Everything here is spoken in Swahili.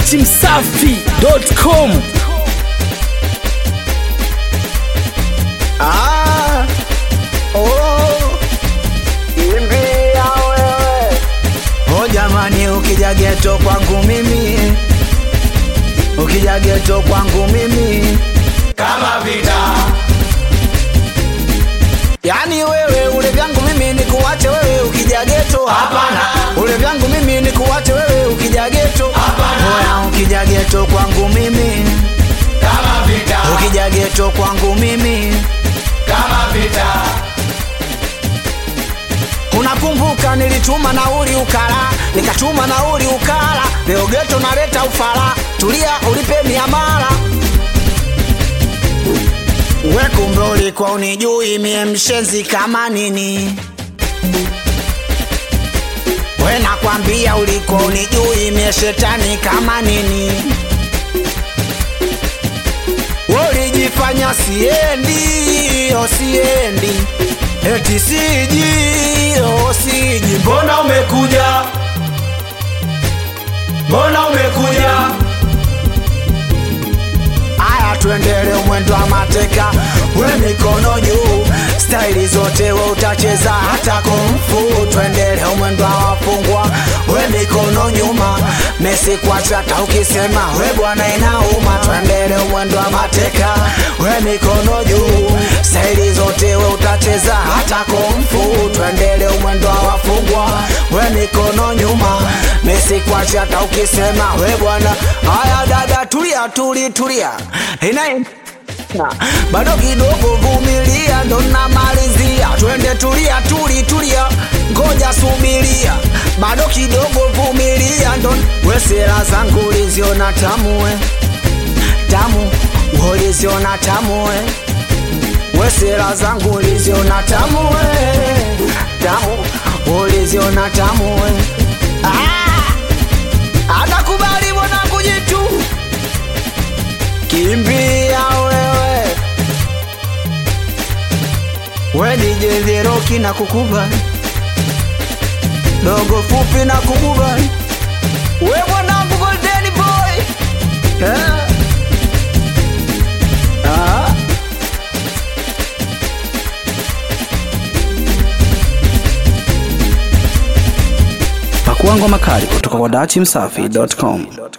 datimsafi.com Ah, oh, kimbia wewe. Oh jamani, ukija geto kwangu mimi, ukija geto kwangu mimi kama vita Yani wewe ule vyangu mimi ni kuwache wewe ukija geto Hapana. Ule vyangu mimi ni kuwache wewe ukija geto Hapana. Oya ukija geto kwangu mimi kama vita Ukija geto kwangu mimi kama vita Unakumbuka nilituma nauli ukala Nikatuma nauli ukala Leo geto naleta ufala Tulia ulipe miamala We kumbe ulikuwa unijui mie mshenzi kama nini We nakwambia ulikuwa unijui mie shetani kama nini We ulijifanya siendi, oh siendi Eti siji, oh siji mbona umekuja mbona umekuja Aya, tuendele mwendo wa mateka, we mikono juu, staili zote we utacheza hata kumfu. Tuendele mwendo wa wafungwa, we mikono nyuma, Messi kwacha hata ukisema we bwana inauma. Tuendele mwendo wa mateka, we mikono juu, staili zote we utacheza hata kumfu. Tuendele mwendo wa wafungwa, we mikono nyuma, Messi kwacha hata ukisema we bwana. Aya dada, tulia tuli tulia ina bado kidogo vumilia, ndo namalizia. Twende tulia tuli tulia, ngoja subiria, bado kidogo vumilia, ndo wesela zangu uliziona tamu we tamu, uliziona tamu we wesela zangu uliziona tamu we tamu, uliziona tamu we ah! anakubali mwanangu jitu kimbia wewe we DJ Zeroki na kukubali dogo fupi na kukubali we mwanangu golden boy eh? ah? Pakua ngoma kali kutoka kwa datimsafi.com.